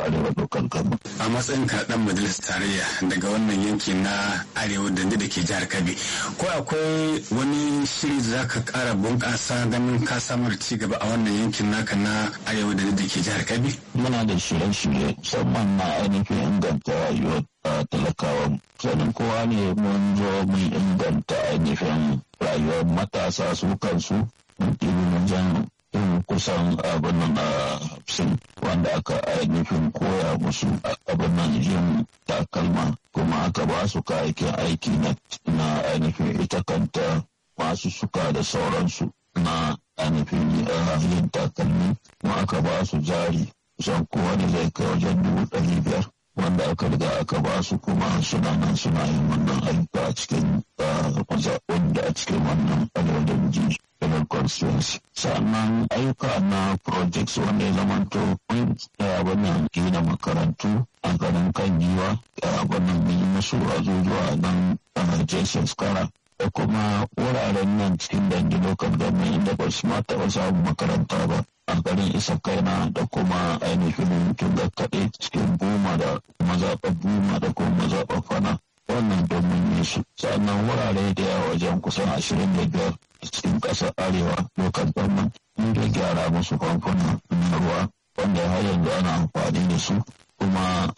arewa local government. a matsayin kaɗan majalisar tarayya daga wannan yanki na arewa da da ke jihar kabi ko akwai wani shiri da za ka ƙara bunƙasa ganin ka samar ci gaba a wannan yankin naka na arewa da da ke jihar kabi muna da shirye-shirye musamman na ainihin inganta rayuwar talakawa sanin kowa ne mun zo mun inganta ainihin rayuwar matasa su kansu mun wajen yin kusan abin nan a hafsin wanda aka ainihin koya musu abin nan yin takalma kuma aka ba su kayakin aiki na ainihin ita kanta masu suka da sauransu na ainihin yin takalmi kuma aka ba su jari kusan kowane zai kai wajen dubu ɗari biyar wanda aka riga aka ba su kuma suna nan suna yin wannan ayyuka a cikin mazaɓin da a cikin wannan arewa da miji federal constituency sannan ayyuka na projects wanda ya zamanto mun wannan gina makarantu a garin kan giwa wannan mun yi musu azuzuwa nan a jason skara da kuma wuraren nan cikin dangi local government inda ba su ma taɓa samun makaranta ba a garin isa kaina da kuma ainihin tunga kaɗe cikin goma da mazaɓar buma da kuma mazaɓar fana wannan domin yi su sannan wurare da yawa wajen kusan ashirin da biyar cikin ƙasar arewa local government mun da gyara musu famfuna na ruwa wanda har yanzu ana amfani da su kuma